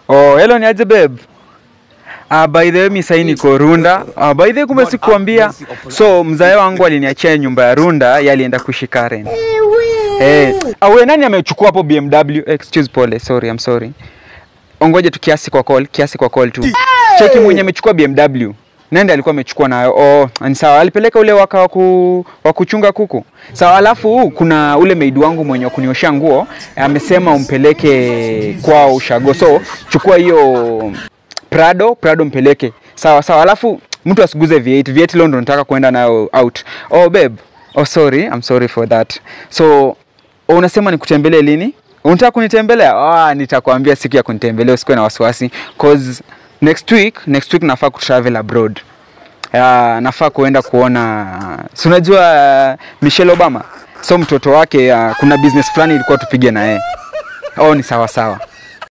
Oh, hello ni aje babe? Ah, by the way mi sahii niko Runda. Ah, by the way kumbe sikuambia. So mzae wangu aliniachia nyumba ya Runda, yeye alienda kuishi Karen. Eh, ah, we nani amechukua hapo BMW? Excuse pole, sorry, I'm sorry. Ongoje tu kiasi kwa call, kiasi kwa call tu. Cheki mwenye amechukua BMW. Nani alikuwa amechukua nayo? Oh, ni sawa. Alipeleka ule waka wa ku, wa kuchunga kuku. Sawa, alafu kuna ule maid wangu mwenye wa kunioshea nguo amesema umpeleke kwao ushago. So chukua hiyo Prado, Prado mpeleke. Sawa sawa. Alafu mtu asiguze V8. V8 leo ndo nataka kuenda nayo out. Oh babe. Oh sorry, I'm sorry for that. So oh, unasema nikutembelee lini? Unataka kunitembelea? Ah, nitakwambia siku ya kunitembelea, usikuwe na wasiwasi cause next week, next week nafaa kutravel abroad. Uh, nafaa kuenda kuona si unajua uh, Michelle Obama. So mtoto wake uh, kuna business fulani ilikuwa tupige na yeye. Oh, ni sawa sawa.